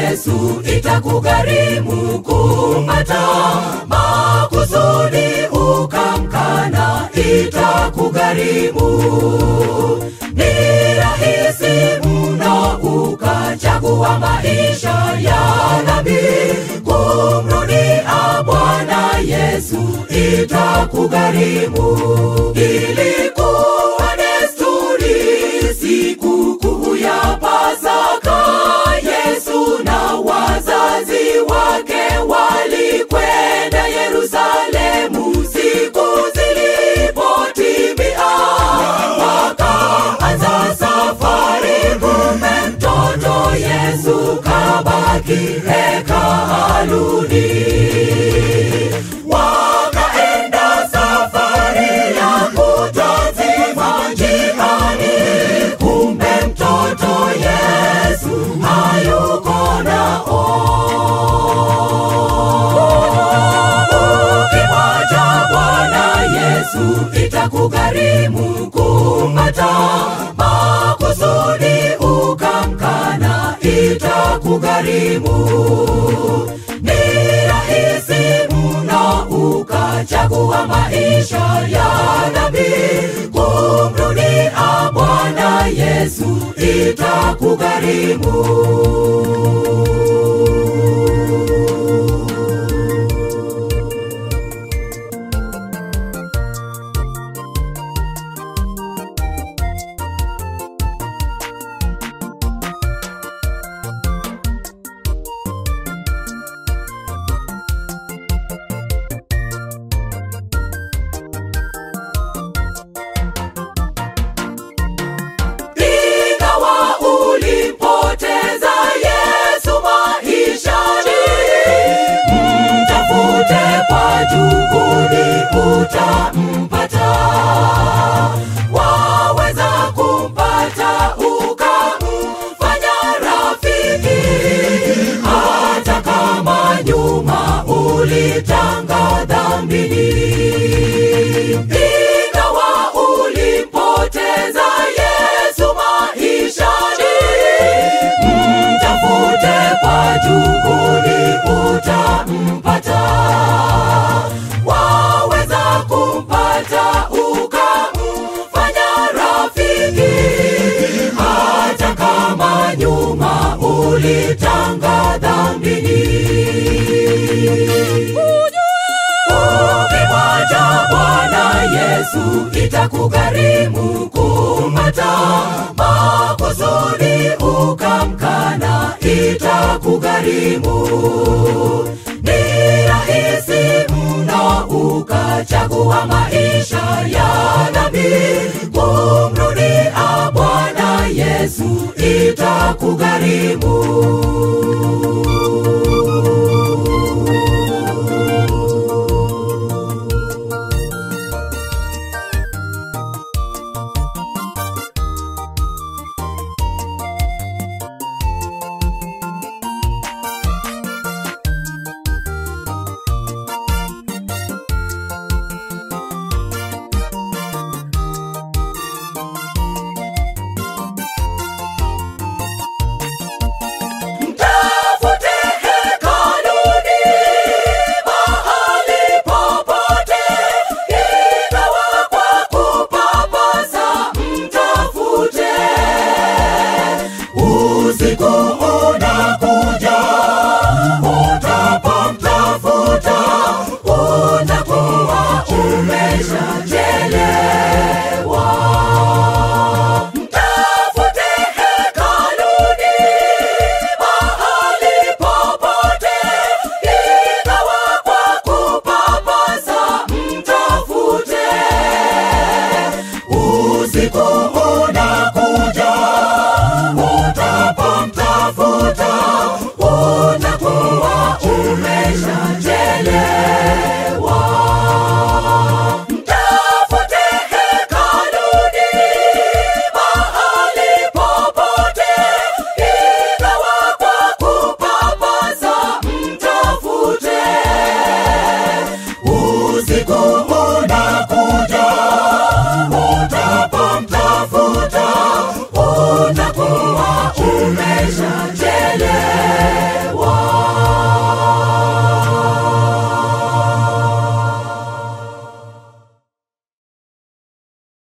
Yesu itakugharimu kupata makusudi ukamkana, itakugharimu. Ni rahisi mno ukachagua maisha ya dhambi, kumrudia Bwana Yesu itakugharimu. Ilikuwa desturi sikukuu ya Pasaka, Yesu na wazazi wake walikwenda Yerusalemu. Siku zilipotimia, wakaanza safari. Kumbe mtoto Yesu kabaki hekaluni. Wakaenda safari ya kutazima njiani, kumbe mtoto Yesu hayuko nao. Ukimwacha Bwana Yesu itakugharimu kupata makusudi, ukamkana itakugharimu. Ni rahisi mno ukachagua maisha ya dhambi, kumrudia Bwana Yesu itakugharimu. Ingawa ulimpoteza Yesu maishani, mtafute kwa juhudi utampata. Waweza kumpata ukamfanya rafiki, hata kama nyuma ulitanga dhambini. Ingawa ulimpoteza Yesu maishani, mtafute kwa juhudi utampata. Waweza kumpata ukamfanya rafiki, hata kama nyuma ulitanga dhambini. Ukimwacha Bwana Yesu itakugharimu kupata makusudi, ukamkana itakugharimu. Ni rahisi mno ukachagua maisha ya dhambi, kumrudia Bwana Yesu itakugharimu. Mtafute hekaluni, mahali popote, ingawa kwa kupapasa, mtafute. Usiku unakuja, utapomtafuta, utakuwa umeshachelewa. Mtafute hekaluni, mahali popote, ingawa kwa kupapasa, mtafute. Usiku